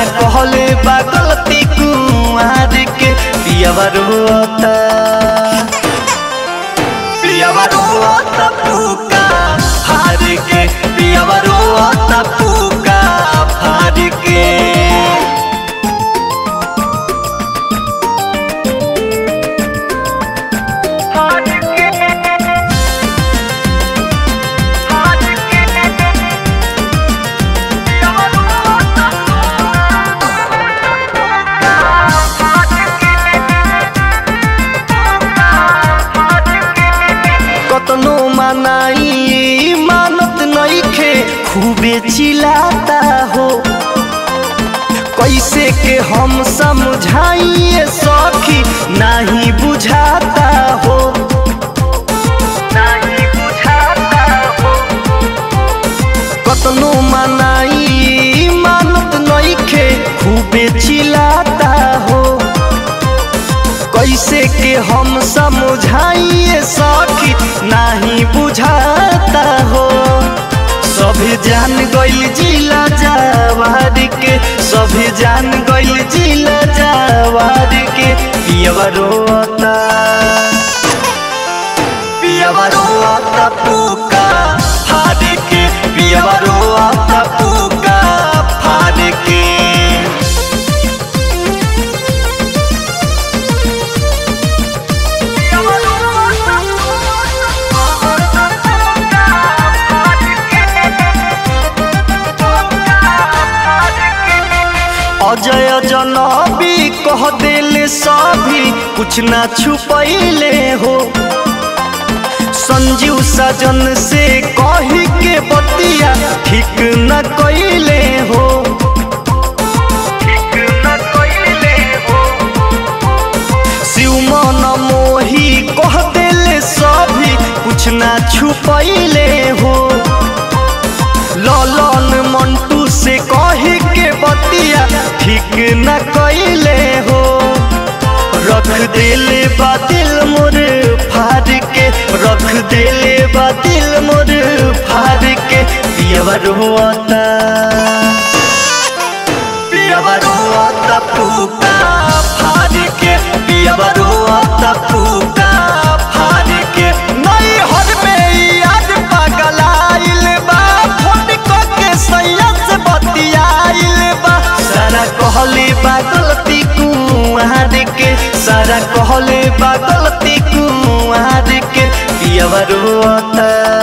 सारा कहले बा गलती कुआर के पियावा रोता पियावा रोता फूका हार के पियावा रोता फूका हार के कतनो मनाई मानत नइखे खूबे चिल्लाता हो कैसे के हम समझाइए सखी नहीं बुझाता हो नहीं बुझाता हो कतनो मनाई मानत नइखे खूबे चिल्लाता हो कैसे के हम समझाइए सखी नहीं बुझाता हो सभी जान गइल जिला जवार के सभी जान गइल जिला जवार के पियवा रोता पियवा रोता पूका फाड़ के पियवा रोता पूका फाड़ के अजय जनबी कह दिल सभी कुछ ना छुपैले हो संजीव सजन से कही के बतिया ठीक न कैले हो ठीक न कैले हो शिव मन मोही कह दिल सभी कुछ ना छुपैले हो ललन मंटू से कही के बतिया ठीक न कैले हो रख दिले बा दिल मोर फाड़ के रख दिले बा दिल मोर फाड़ के पियवा रोता पियवा रोता फूका फाड़ के पियवा रोता फूका फाड़ के नहीं हर में याद पगलाइल बा फोन क के सैया से बतियाइल बा सारा कहले बा गलती कुआर के सारा कहले बा गलती कुआर के पियवा रोता